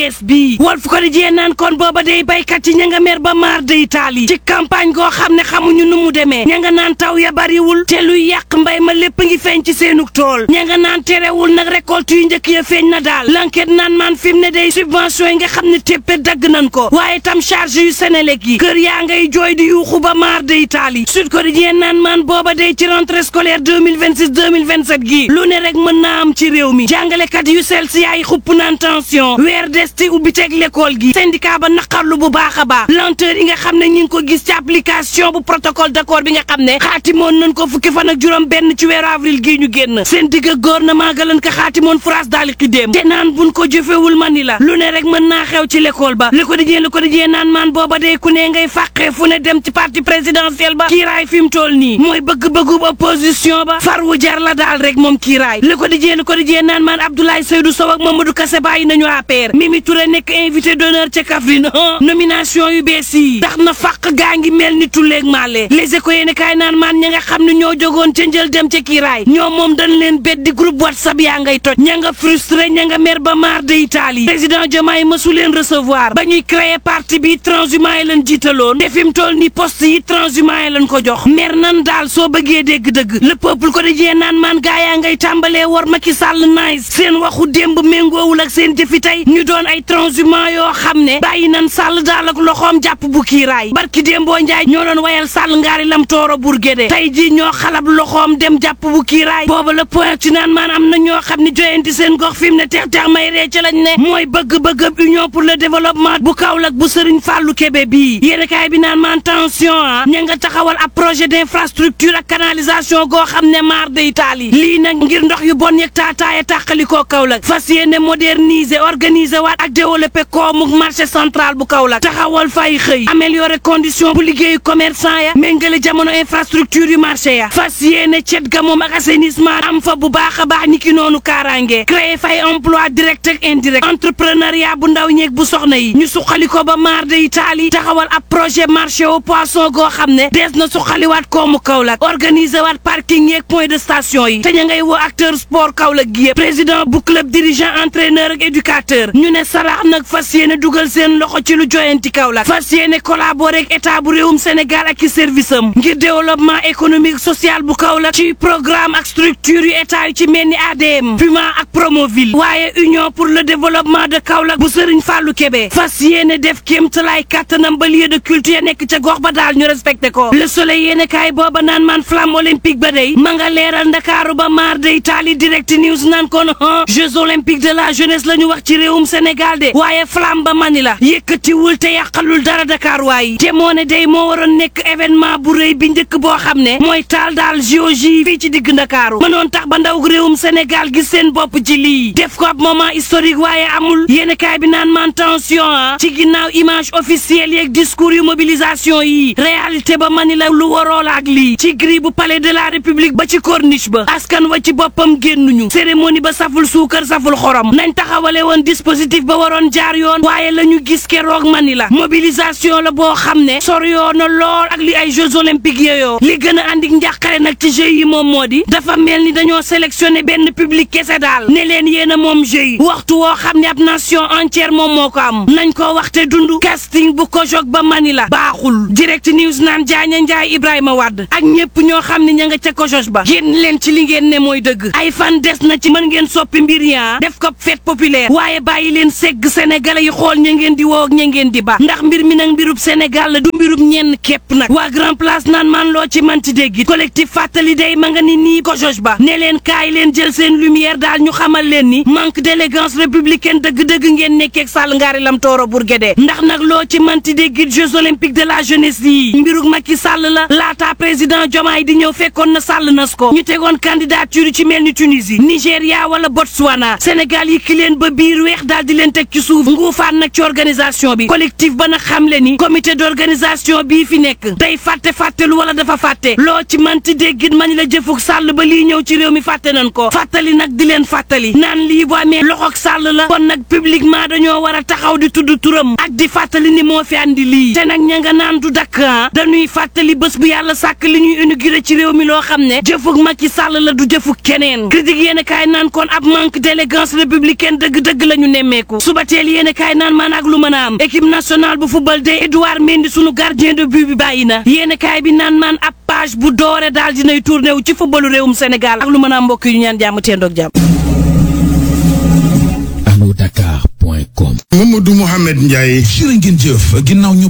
es bi Walf Quotidien naan kon booba day baykat yi ña nga mer ba maar day taal yi ci campagne goo xam ne xamuñu nu mu demee ña nga naan taw ya bariwul te luy yàq mbay ma lépp ngi feeñ ci seenug tool ña nga naan terewul nag récolte yu njëkk ya feeñ na daal l'enquête naan maan fi mu ne day subvention yi nga xam ne téppe dagg nañ ko waaye tam charge yu Senelec yi kër yaa ngay jooy di yuuxu ba maar day taal yi Sud Quotidien naan maan booba day ci rentrée scolaire 2026 2027 gii lu ne rek mën naa am ci réew mi jàngalekat yu sel si yaay xupp naan tension weer des ci ubbi teg l'école gi syndicat ba naqarlu bu baax a baax lenteur yi nga xam ne ñi ngi ko gis ci application bu protocole d'accord bi nga xam ne xaatimoon nañ ko fukki fan ak juróom benn ci weeru avril gii ñu génn seen digg ak gouvernement ga lañ ko xaatimoon France daal ki dem te naan buñ ko jëfewul mani la lu ne rek mën naa xew ci l'école ba Le Quotidien Le Quotidien naan maan booba day ku ne ngay fàqee fu ne dem ci parti présidentiel ba kiiraay fi mu toll nii mooy bëgg-bëggub opposition ba far wu jar la daal rek moom kiiraay Le Quotidien Le Quotidien naan maan Abdoulaye Seydou Sow ak Mamadou Kassé bàyyi nañu APR Mimi Touré nekk invité d'honneur ca Kaffrine nomination yu bees yi tax na fàq gaa ngi mel ni tulleeg maale les éco yéene kaay naan maan ña nga xam ne ñoo jogoon ca njël dem ca kiiraay ñoom moom dañ leen beddi groupe whatsapp yaa ngay toj ña nga frustré ña nga mer ba maar de Italie président Diomaye mësu leen recevoir ba ñuy créer parti bi transhumant yi leen jiitaloon te fi mu toll ni poste yi transhumant yi leen ko jox mer nan daal soo bëggee dégg-dëgg le peuple ko dajee naan maan gaa yaa ngay tàmbalee war Macky Sall nice seen waxu démb méngoowul ak seen jëfi tey ñu doon ay transhumant yoo xam ne bàyyi nan Sall daal ak loxoom jàpp bu kiiraay barki démboo njaay ñoo doon wayal Sall ngaari lam tooro burgéde tey ji ñoo xalab loxoom dem jàpp bu kiiraay booba le point ci naan maan am na ñoo xam ne joyanti seen gox fi mu ne teex teex may ree ci lañ ne mooy bëgg-bëgg union pour le développement bu Kaolack bu Serigne Fallou Kébé bii yéen kaay bi naan maan tension ah ña nga taxawal ab projet d'infrastructure ak canalisation goo xam ne maar de Italie lii nag ngir ndox yu bon yeeg taataaya tàqali koo Kaolack fas yéene moderniser organiser waat ak développer koomu marché central bu Kaolack taxawal fay xëy améliorer condition bu liggéeyu commerçant ya méngale jamono infrastructure yu marché ya fas yéene cet ga moom ak assainissement am fa bu baax a baax ni ki noonu kaaraange créer fay emploi direct ak indirect entrepreneuriat bu ndaw ñeeg bu soxna yi ñu suqali ko ba maar de Italie taxawal ab projet marché au poisson goo xam ne dees na suqaliwaat koomu Kaolack organiser waat parking yeeg point de station yi te ña ngay woo acteur sport Kaolack gi yëpp président bu club dirigeant entraîneur ak éducateur ñu ne sarax nag fas yéene dugal seen loxo ci lu joyanti Kaolack fas yéene collaborer ak état bu réewum Sénégal ak i service am ngir développement économique social bu Kaolack ci programme ak structure yu état yu ci mel ni ADM Puma ak Promoville waaye union pour le développement de Kaolack bu Serigne Fallou Kébé fas yéene def kéemtalaay kàttanam ba lieu de culture nekk ca gox ba daal ñu respecté ko le soleil yéene kaay booba naan man flamme olympique ba day ma nga leeral ndakaaru ba maar de Italie direct news naan kon Jeux olympiques de la jeunesse la ñu wax ci réewum Sénégal de waaye flamme ba mani la yëkkatiwul te yàqalul dara Dakar waaye te moo ne day moo waroon nekk événement bu rëy bi njëkk boo xam ne mooy taal daal JOJ fii ci digg ndakaaru mënoon tax ba ndaw réewum Sénégal gis seen bopp ci lii def ko ab moment historique waaye amul yéen kaay bi naan man tension ah ci ginnaaw image officielle yeeg discours yu mobilisation yi réalité ba mani la lu waroo la ak lii ci gris bu palais de la république ba ci corniche ba askan wa ci boppam génnuñu cérémonie ba saful suukar saful xorom nañ taxawale woon dispositif ba waroon jaar yoon waaye la ñu gis keroog mani la mobilisation la boo xam ne soriyoo na lool ak li ay jeux olympiques yooyu li gën a andi njàqare nag ci jeux yi moom moo di dafa mel ni dañoo sélectionné benn public kese daal ne leen yéen a moom jeux yi waxtu woo xam ne ab nation entière moom moo ko am nañ ko waxte dund casting bu ko jog ba mani la baaxul direct news naan jaaña njaay Ibrahima Wade ak ñëpp ñoo xam ne ña nga ca kojoj ba génn leen ci li ngeen ne mooy dëgg ay fan des na ci mën ngeen soppi mbir yaa def ko fête populaire waaye bàyyi leen segg sénégalais yi xool ña ngeen di woo ak ña ngeen di ba ndax mbir mi nag mbirub Sénégal la du mbirub ñenn képp nag waa grand place naan man loo ci manti dégg collectif fàttali day ma nga ni nii kojoj ba ne leen kaay leen jël seen lumière daal ñu xamal leen ni manque d'élégance républicaine dëgg-dëgg ngeen nekkeeg Sall ngaari lam tooro Bourguédé ndax nag loo ci manti dégg Jeux olympiques de la jeunesse yi mbirug Macky Sall la laata président Diomaye di ñëw fekkoon na Sall nas ko ñu tegoon candidature ci mel ni Tunisie Nigéria wala Botswana Sénégal yi ki leen ba biir weex daal di leen teg ci suuf nguufaan nag ci organisation bi collectif ba nag xamle ni comité d'organisation bii fi nekk day fàtte fàttelu wala dafa fàtte loo ci manti déggit mañ la jëfuk Sall ba lii ñëw ci réew mi fàtte nañ ko fàttali nag di leen fàttali naan lii bu amee loxoog Sall la kon nag publiquement dañoo war a taxaw di tudd turam ak di fàttali ni moo fi andi lii te nag ña nga naan du dakk dañuy fàttali bés bu yàlla sàkk li ñuy inauguré ci réew mi loo xam ne jëfuk Macky Sall la du jëfuk keneen critique yéen kaay naan kon ab manque d'élégance républicaine dëgg-dëgg la ñu nemmeeku wàññeeku suba teel yéene kaay naan maan ak lu mën a am équipe nationale bu football de Edouard Mendy sunu gardien de but bi bàyyi na yéene kaay bi naan maan ab page bu doore daal dinay tourné wu ci footballu réewum Sénégal ak lu mën a am mbokk yu ñaan jàmm teendoog jàmm allo dakar point com Mamadou Mouhamed Ndiaye jërë ngeen jëf ginnaaw ñu